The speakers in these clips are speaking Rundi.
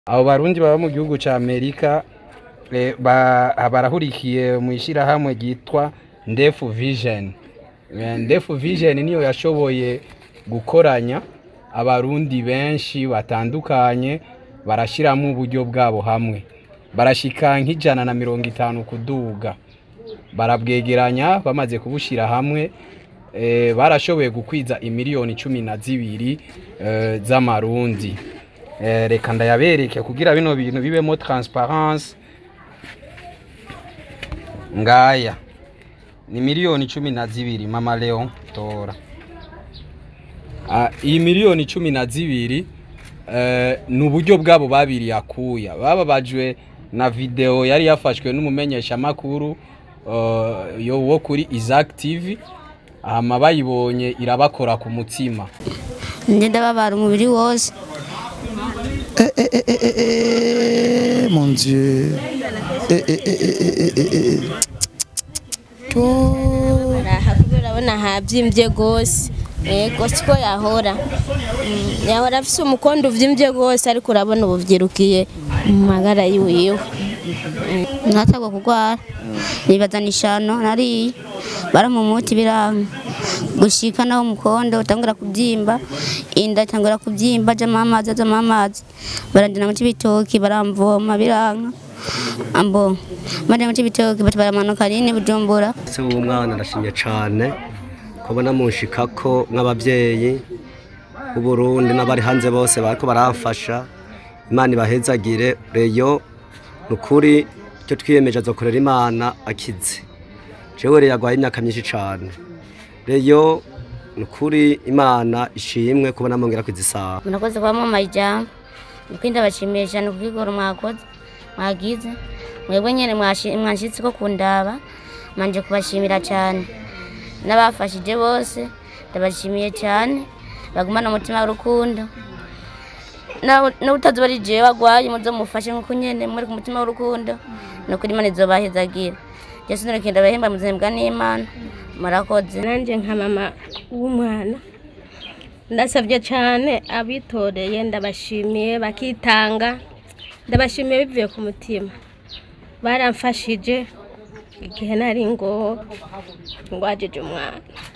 abo barundi baba mu gihugu ca amerika eh, ba- barahurikiye mu ishyirahamwe ryitwa ndefu vision Eh, ndefu vision niyo yashoboye gukoranya abarundi benshi batandukanye barashyiramo uburyo bwabo hamwe barashika nk'ijana na mirongo itanu kuduga barabwegeranya bamaze kubushyira hamwe eh, barashoboye gukwiza imiliyoni cumi na zibiri eh, z'amarundi Eh, reka ndayabereke kugira bino bintu bibemo transparence ngaya ni miliyoni cumi na zibiri mama leon tora Ah, iyi miliyoni cumi na zibiri eh, ni uburyo bwabo babiri akuya bababajwe na video yari yafashwe n'umumenyeshamakuru uh, yo wo kuri Isaac TV hama bayibonye irabakora ku mutima njye ndababara umubiri wose mon Dieu. Eh, eh, eh, eh, eh, eh, eh, eh. Oh. araha kubera urabona habyimbye rwose yego siko yahora Mm, yahora afise umukondo uvyimbye rwose ariko urabona ubu vyirukiye mu magara yiwiwe ntatagwa kurwara nibazana ishano nariye baramumuti biranga gushika naho umukondo utangura kubyimba inda itangura kubyimba ajamo amazi ajamo amazi barandina mu cy'ibitoki baramvoma biranga ambo bari mu cy'ibitoki bati baramanuka rini bujumbura se w'umwana ndashimye cyane kubona munshikako nk'ababyeyi b'uburundi n'abari hanze bose bariko baramfasha imana ibahezagire reyo ni ukuri icyo twiyemeje azokorera imana akize jewe reyo agwaye imyaka myinshi cyane reyo ni ukuri imana ishimwe kubona mongera kwizisaha murakoze kuba mwambaye ijambo nuko ndabashimiye cyane kubwigoro mwakoze mwagize mwebwe nyine mwashi- mwanshyitse ko kundaba manje kubashimira cyane n'abafashije bose ndabashimiye cyane bagumana umutima w'urukundo nawe utazuba ari jewe wagwaye muzo mufashe nkuko nyene muri ku mutima w'urukundo nukuri imana izobahezagira yesu nureke ndabahemba muzembwa n'imana murakoze nanjye nka mama w'umwana ndasabye cyane abitoreye ndabashimiye bakitanga ndabashimiye bivuye ku mutima baramfashije igihe nari ngo ngwajije umwana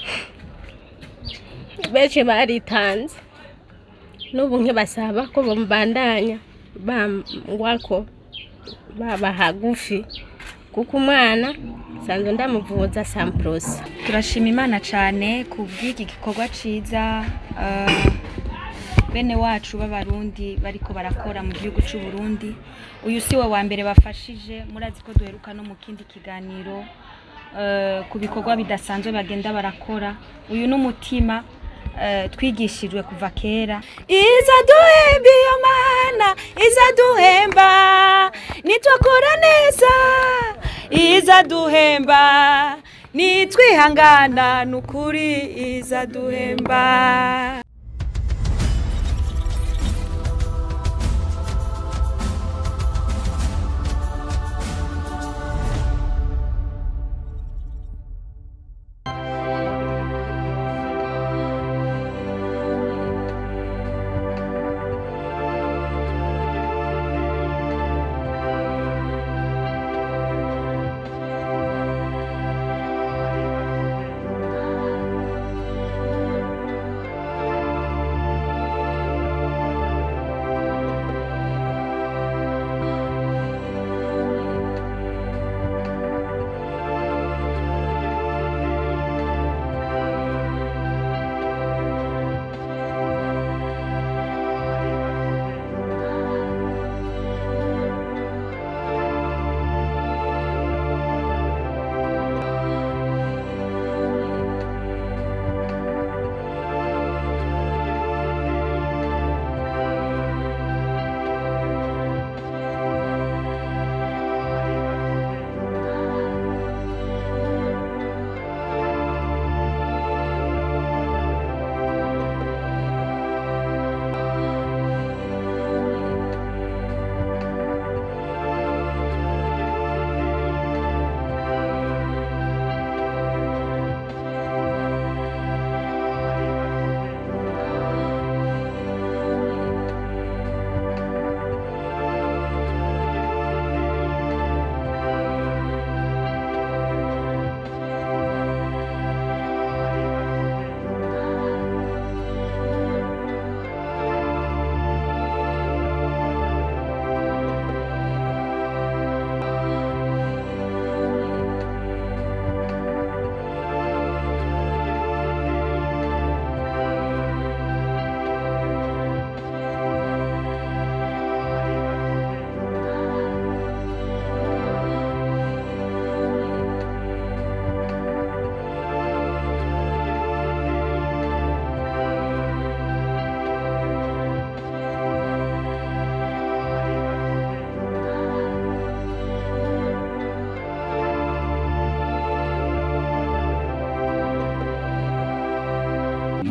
benshi baritanze n'ubu nkibasaba ko bambandanya bangwako baba hagufi kuko umwana nsanzwe ndamuvuza samporosi turashima imana cyane ku bw'iki gikorwa cyiza eh, bene wacu b'abarundi bariko barakora mu gihugu cy'u Burundi uyu si we wa mbere bafashije murazi ko duheruka no mu kindi kiganiro eh, ku bikorwa bidasanzwe bagenda barakora uyu ni umutima eh, twigishijwe kuva kera iza duhemba iyo mana iza duhemba nitwakora neza iza duhemba nitwihangana nukuri iza duhemba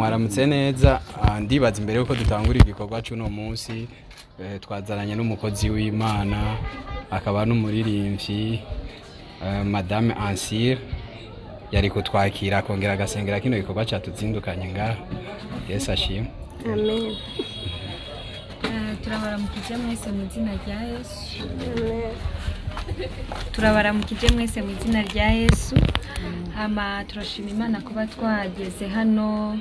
mwaramutse neza Ah, ndibaza imbere yuko dutangura igikorwa cy'uno munsi eh, twazananye n'umukozi w'imana akaba n'umuririmbyi eh, madame ansire yari kutwakira akongera agasengera kino gikorwa cyatuzindukanye ngaha yesu ashimwe amen Eh, turabaramukije mwese mu izina rya yesu turabaramukije mwese mu izina rya yesu hama turashima imana kuba twageze hano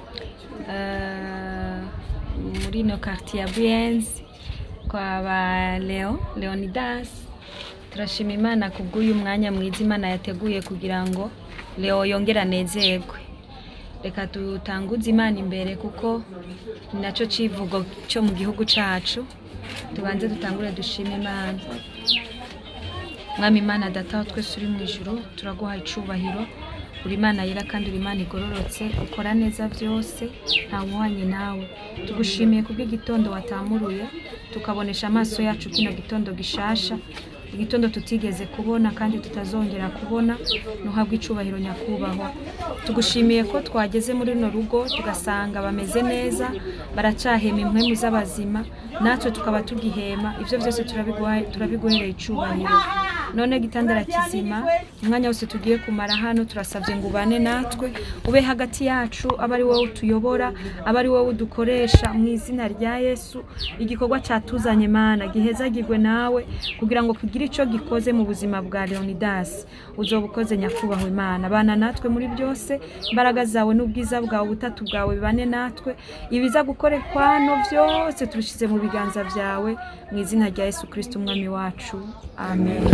eh, muri ino quartier ya buyenzi kwa ba leo leonidas turashima imana kubw'uyu mwanya mwiza imana yateguye kugira ngo leo yongere anezerwe reka dutanguze imana imbere kuko ni nacyo kivugo cyo mu gihugu cyacu tubanze dutangure dushime imana mwami imana data wa twese uri mu ijoro turaguha icubahiro uri imana yera kandi uri imana igororotse ukora neza byose nta wuhanye nawe tugushimiye kubw'igitondo watamuruye tukabonesha amaso yacu kino gitondo gishasha igitondo tutigeze kubona kandi tutazongera kubona ntuhabwe icubahiro nyakubahwa tugushimiye ko twageze muri runo rugo tugasanga bameze neza baracahema impwemu z'abazima natwe tukaba tugihema ibyo byose turabiguha- turabiguhereye icubahiro none gitandara kizima umwanya wose tugiye kumara hano turasabye ngo ubane natwe ube hagati yacu abe ari wowe utuyobora abe ari wowe udukoresha mu izina rya yesu igikorwa cyatuzanye mana gihezagirwe nawe kugira ngo kigire icyo gikoze mu buzima bwa leonidas uzoba ukoze nyakubahwa imana bana natwe muri byose imbaraga zawe n'ubwiza bwawe ubutatu bwawe bibane natwe ibiza gukorekwa hano byose tubishyize mu biganza byawe mu izina rya yesu kirisiti umwami wacu amen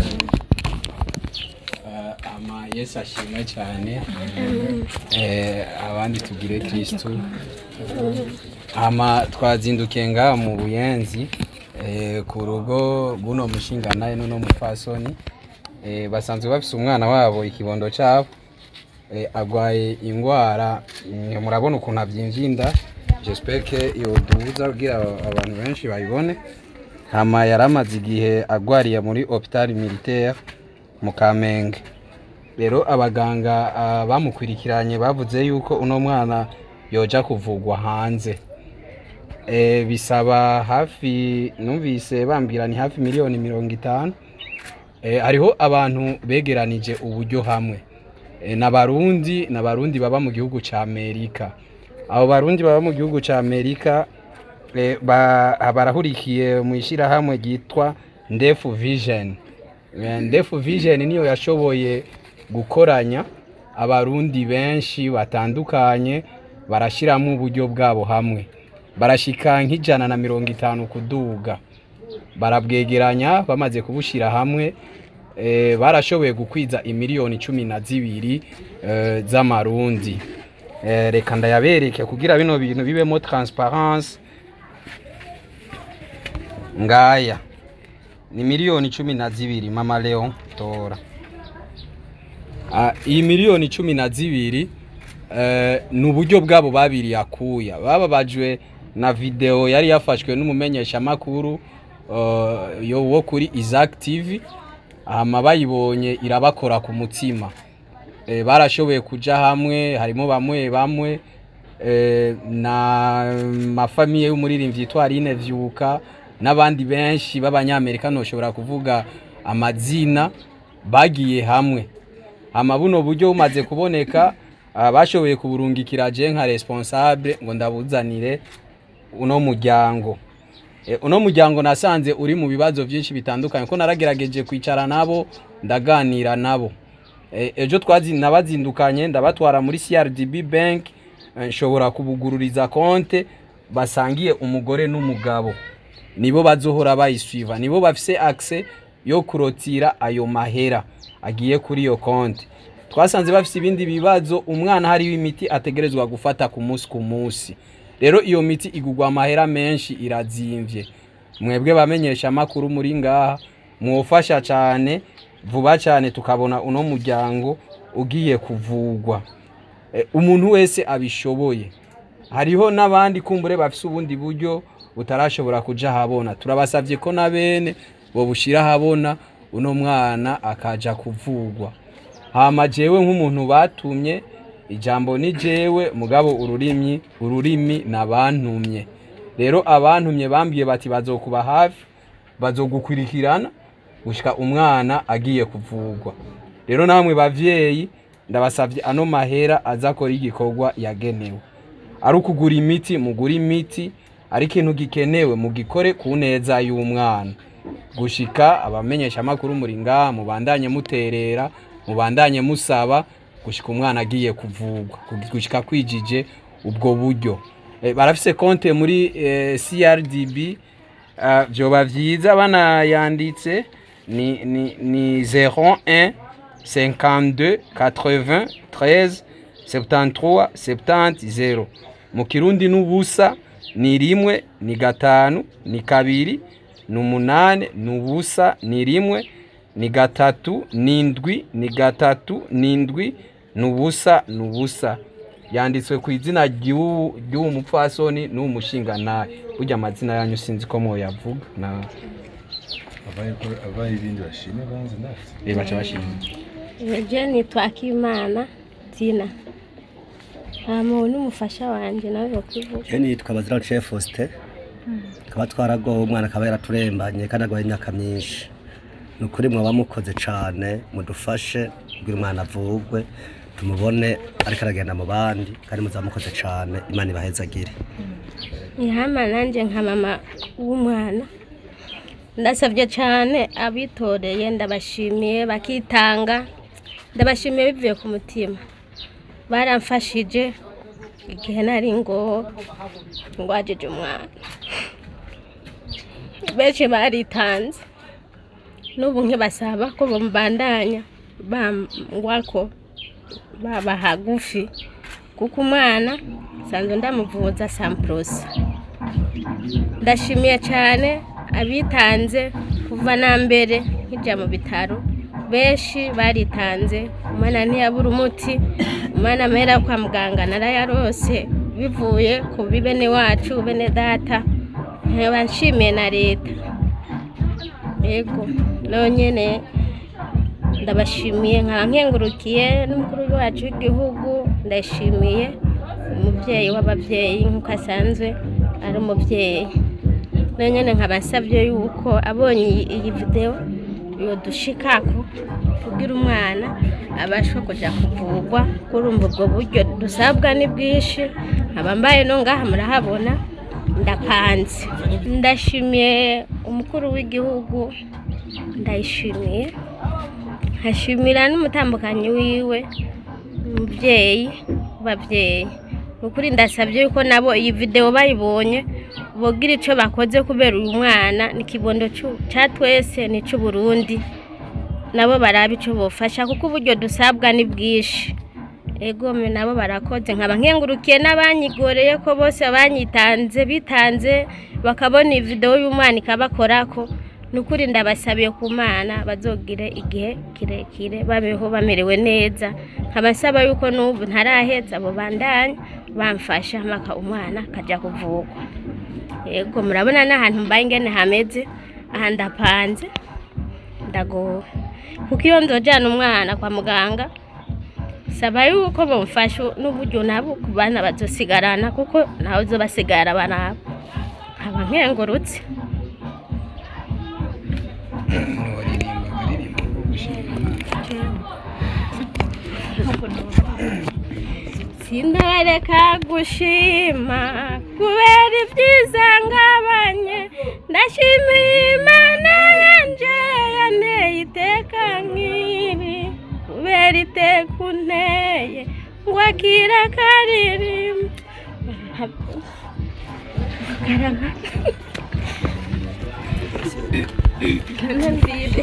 Eh, ama yesu ashimwe cyane Eh, abandi tugire kristu ama twazindukiye ngaha mu buyenzi eh, ku rugo rw'uno mushinganaye n'uno mupfasoni Eh, basanzwe bafise umwana wabo ikibondo cyabo eh, agwaye ingwara mm, murabona ukuntu avyimvye inda j'espère que yoduza kugira abantu benshi bayibone hama yari amaze igihe agwariye muri hopital militaire mu kamenge rero abaganga ah, bamukurikiranye bavuze yuko uno mwana yoja kuvugwa hanze e, bisaba hafi numvise bambwira ni hafi miliyoni mirongo itanu e, hariho abantu begeranije uburyo hamwe e, n'abarundi n'abarundi baba mu gihugu ca amerika abo barundi baba mu gihugu ca amerika e, ba, barahurikiye mu ishyirahamwe ryitwa ndefu vision Eh, ndefu vision niyo yashoboye gukoranya abarundi benshi batandukanye barashyiramo uburyo bwabo hamwe barashika nk'ijana na mirongo itanu kuduga barabwegeranya bamaze kubushyira hamwe eh, barashoboye gukwiza imiliyoni cumi na zibiri eh, z'amarundi Eh, reka ndayabereke kugira bino bintu bibemo transparence ngaya ni miliyoni cumi na zibiri mama leon tora Ah, iyi miliyoni cumi na zibiri eh, ni uburyo bwabo babiri yakuya bababajwe na video yari yafashwe n'umumenyeshamakuru uh, yo wo kuri Isaac TV hama bayibonye irabakora ku mutima eh, barashoboye kuja hamwe harimo bamwe bamwe eh, na mafamiye y'umuririmbyi yitwa Aline Vyuka n'abandi benshi b'abanyamerika ntoshobora kuvuga amazina bagiye hamwe hama buno buryo bumaze kuboneka ah, bashoboye kuburungikira je nka responsable ngo ndabuzanire uno muryango e, uno muryango nasanze uri mu bibazo byinshi bitandukanye ko naragerageje kwicara nabo ndaganira nabo e, ejo twazi nabazindukanye ndabatwara muri CRDB bank eh, nshobora kubugururiza konte basangiye umugore n'umugabo nibo bazohora bayiswiva nibo bafise access yo kurotira ayo mahera agiye kuri iyo konti twasanze bafise ibindi bibazo umwana hariho imiti ategerezwa gufata ku munsi ku munsi rero iyo miti igugwa amahera menshi irazimvye mwebwe bamenyesha amakuru muri ngaha mwofasha cyane vuba cyane tukabona uno muryango ugiye kuvugwa Eh, umuntu wese abishoboye hariho n'abandi kumbure bafise ubundi buryo butarashobora kuja habona turabasavye ko na bene bobushira habona uno mwana akaja kuvugwa hama jewe nk'umuntu batumye ijambo ni jewe mugabo ururimi ururimi nabantumye rero abantumye bambwiye bati bazokuba hafi bazogukurikirana gushika umwana agiye kuvugwa rero namwe bavyeyi ndabasavye ano mahera azakora igikorwa yagenewe ari ukugura imiti mugura imiti ari ikintu gikenewe mugikore ku neza y'umwana gushika abamenyesha amakuru muri ngaha mubandanye muterera mubandanye musaba gushika umwana agiye kuvugwa gushika kwijije ubwo buryo Eh, barafise konte muri eh, CRDB Ah, vyoba vyiza banayanditse ni, ni, ni 01 52 80 13 73 70 0 mu kirundi n'ubusa ni rimwe ni gatanu ni kabiri ni umunane ni ubusa ni rimwe ni gatatu ni ndwi ni gatatu ni ndwi ni ubusa ni ubusa yanditswe ku izina ry'uwu ry'uwo mupfasoni n'uwo mushingantahe burya amazina yanyu sinzi ko mwoyavuga na abaye ko- abaye ibindi bashimye banze natwe eh, baca bashimira je nitwa akimana tina nta muntu n'umufasha wanjye nawe bakwivuga Je nitwa Bazira Chef Faustin kaba twaragowe umwana akaba yaraturembanye kandi agwaye imyaka myinshi ni ukuri mwaba mukoze cane mudufashe kugira umwana avugwe tumubone ariko aragenda mu bandi kandi muzaba mukoze cane imana ibahezagire ihama nanjye nka mama w'umwana ndasabye cyane abitoreye ndabashimiye bakitanga ndabashimiye bivuye ku mutima baramfashije igihe nari ngo ngwajije umwana benshi baritanze n'ubu nkibasaba ko bambandanya bangwa ko baba hagufi kuko umwana nsanzwe ndamuvuza samporosi ndashimiye cyane abitanze kuva na mbere nkijya mu bitaro benshi baritanze umwana ntiyabura umuti umwana amera kwa muganga narayarose bivuye ku bibene wacu bene data nkaba nshimiye na leta yego nonyine ndabashimiye nkaba nkengurukiye n'umukuru wacu w'igihugu ndashimiye umubyeyi w'ababyeyi nk'uko asanzwe ari umubyeyi nonyine nkaba nsabye yuko abonye iyi- iyi videwo yodushikako kugira umwana abasha kujya kuvugwa kurumva ubwo buryo dusabwa ni bwinshi nkaba mbaye no ngaha murahabona ndapanze ndashimiye umukuru w'igihugu ndayishimiye nkashimira n'umutambukanyi wiwe umubyeyi w'ababyeyi ni ukuri ndasabye yuko nabo iyi videwo bayibonye bogira icyo bakoze kubera uyu mwana ni ikibondo cu- cya twese ni icy'uburundi nabo baraba icyo bofasha kuko uburyo dusabwa ni bwinshi egome nabo barakoze nkaba nkengurukiye n'abanyigoreye ko bose banyitanze bitanze bakabona iyi videwo y'umwana ikabakorako ni ukuri ndabasabiye ku mana bazogire igihe kirekire babeho bamerewe neza nkabasaba yuko n'ubu ntaraheza abo bandanya bamfasha mpaka umwana akajya kuvugwa yego murabona n'ahantu mbaye ingene hameze aha ndapanze ndagowe kuko iyo nzojyana umwana kwa muganga saba yuko bamufasha n'uburyo nabo ku bana bazosigarana kuko ntawe uzobasigara banabo nkaba nkengurutse sindareka gushima kubera ibyiza ngabanye ndashimiye imana yanje yanteye iteka nk'iri kubera iteka unteye ngo akira karirimba karama kanambire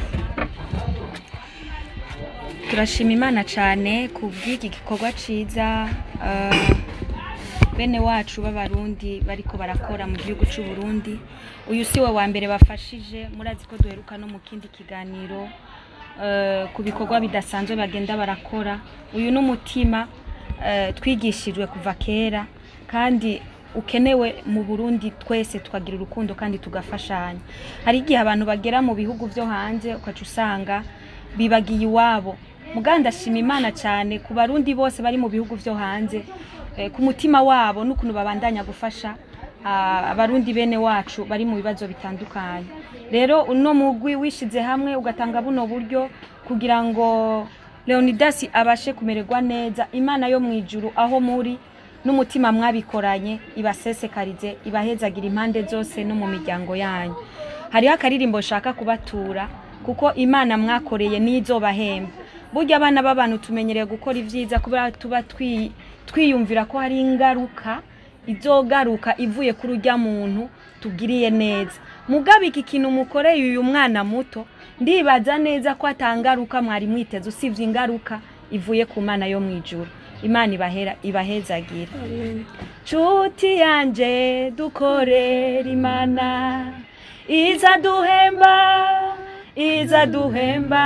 turashima imana cyane ku bw'iki gikorwa cyiza eh, bene wacu b'abarundi bariko barakora mu gihugu cy'u Burundi uyu si we wa mbere bafashije murazi ko duheruka no mu kindi kiganiro eh, ku bikorwa bidasanzwe bagenda barakora uyu ni umutima eh, twigishijwe kuva kera kandi ukenewe mu Burundi twese tukagira urukundo kandi tugafashanya hari igihe abantu bagera mu bihugu byo hanze ukaca usanga bibagiye iwabo muganda ndashima imana cyane ku barundi bose bari mu bihugu byo hanze eh, ku mutima wabo n'ukuntu babandanya gufasha ah, abarundi bene wacu bari mu bibazo bitandukanye rero uno mugwi wishize hamwe ugatanga buno buryo kugira ngo leonidas abashe kumererwa neza imana yo mu ijuru aho muri n'umutima mwabikoranye ibasesekarize ibahezagire impande zose no mu miryango yanyu hariho akaririmbo nshaka kubatura kuko imana mwakoreye n'izobahemba burya abana b'abantu tumenyereye gukora ibyiza kubera tuba twi- twiyumvira ko hari ingaruka izogaruka ivuye kuri urya muntu tugiriye neza mugabe iki kintu mukoreye uyu mwana muto ndibaza neza ko atangaruka mwari mwiteze usibye ingaruka ivuye ku mana yo mu ijuru imana ibahera ibahezagira nshuti yanjye dukorera imana iza duhemba iza duhemba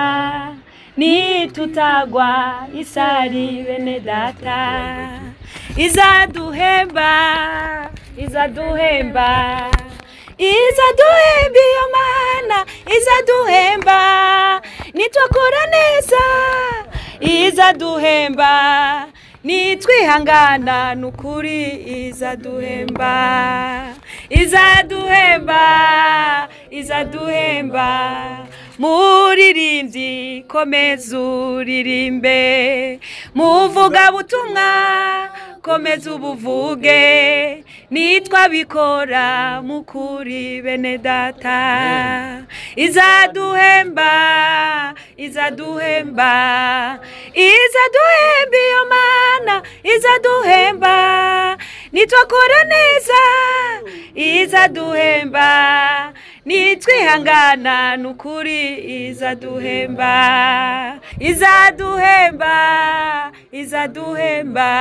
nitutagwa isari bene data iza duhemba iza duhemba iza duhemba iyo mana iza duhemba nitwakora neza iza duhemba nitwihangana nukuri iza duhemba iza duhemba iza duhemba muririmbyi komeza uririmbe muvuga butumwa komeza ubuvuge nitwabikora mukuri bene data izaduhemba izaduhemba izaduhemba iyo mana izaduhemba nitwakora neza izaduhemba nitwihangana nukuri izaduhemba izaduhemba izaduhemba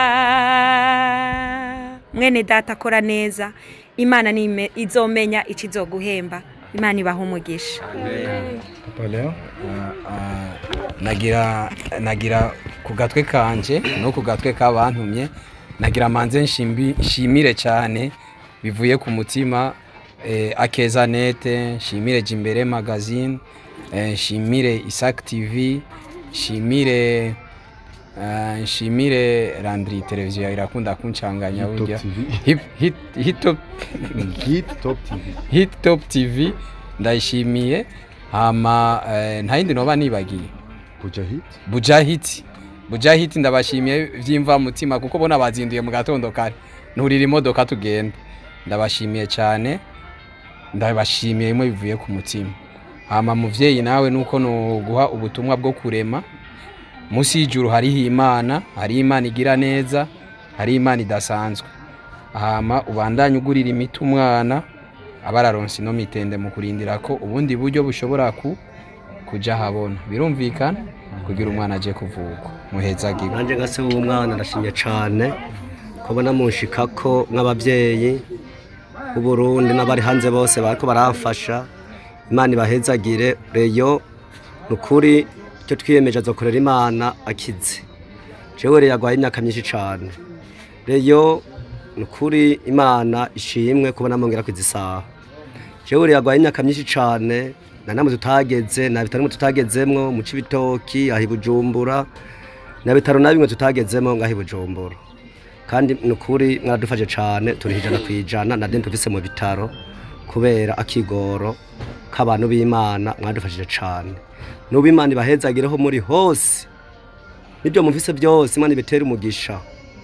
mwene data akora neza imana nime- izomenya ikizoguhemba imana ibaha umugisha Papa Leo nagira nagira ku gatwe kanje no ku gatwe k'abantumye nagira manze nshimbi- nshimire cyane bivuye ku mutima eh, akeza nete nshimire jimbere magazine eh, nshimire isak tv nshimire eh, nshimire landry televiziyo irakunda kuncanganya Hit Top burya TV. Hip- hit- hit top Hit Top TV hit top tv ndayishimiye hama eh, nta yindi noba nibagiye Kuja Hit bujahiti bujahiti ndabashimiye vyimva mutima kuko bona bazinduye mu gatondo kare nturira imodoka tugenda ndabashimiye cyane ndabashimiye imwe bivuye ku mutima hama muvyeyi nawe nuko no guha ubutumwa bwo kurema musi y'ijuru hariho imana hari imana igira neza hari imana idasanzwe hama ubandanye ugurira imiti umwana abararonse ino mitende mu kurindira ko ubundi buryo bushobora ku kuja habona birumvikana kugira umwana aje kuvuka muhezagirwe nanjye nka se w'umwana ndashimye cyane kubona munshikako nk'ababyeyi b'uburundi n'abari hanze bose bariko baramfasha imana ibahezagire reyo ni ukuri icyo twiyemeje azokorera imana akize jewe reyo agwaye imyaka myinshi cyane reyo ni ukuri imana ishimwe kubona mongera kwizisaha jewe reyo agwaye imyaka myinshi cyane na namwe tutageze na bitaro bimwe tutagezemwo mu cibitoki aho i bujumbura na bitaro na bimwe tutagezemo ngaho i bujumbura kandi ni ukuri mwaradufashe cyane turi ijana ku ijana na deni tuvise mu bitaro kubera akigoro k'abantu b'imana mwadufashije cyane n'ubu imana ibahezagireho muri hose n'ibyo muvise byose imana ibitera umugisha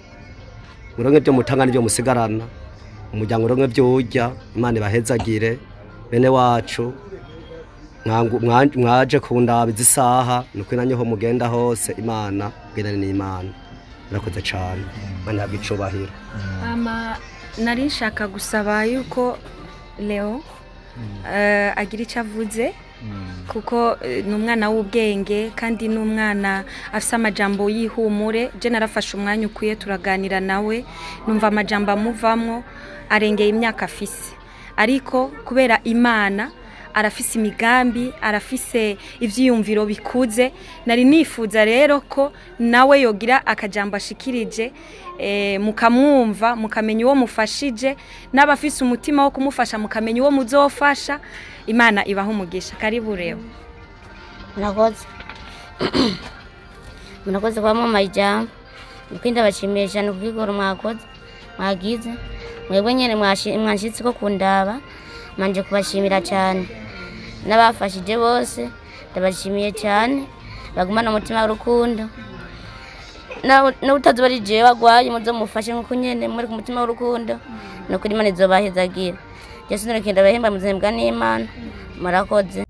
muronke byo mutanga n'ibyo musigarana umuryango uronke byo urya imana ibahezagire bene wacu mwangu- mwa- mwaje kundabiza isaha ni ukuri nanyeho mugenda hose imana bwirane n'imana murakoze cyane imana yabwa icubahiro ama nari nshaka gusaba yuko leo eh, agira icyo avuze kuko eh, ni umwana w'ubwenge kandi ni umwana afite amajambo y'ihumure je narafashe umwanya ukwiye turaganira nawe numva amajambo amuvamwo arengeye imyaka afise ariko kubera imana arafise imigambi arafise ivyiyumviro bikuze nari nifuza rero ko nawe yogira akajambo ashikirije eh, mukamwumva mukamenya uwo mufashije n'abafise umutima wo kumufasha mukamenya uwo muzofasha imana ibaho umugisha karibu rero murakoze murakoze kuba mwamaye ijambo ukuri ndabashimiye cyane ku bw'igoro mwakoze mwagize mwebwe nyine mwashi- mwanshyitsi ko kundaba manje kubashimira cyane n'abafashije bose ndabashimiye cyane bagumana umutima w'urukundo nawe utazi bari jewe wagwaye muzo mufashe nkuko nyene muri ku mutima w'urukundo no kuri imana izobahezagira yesu nureke ndabahemba muzembwa n'imana murakoze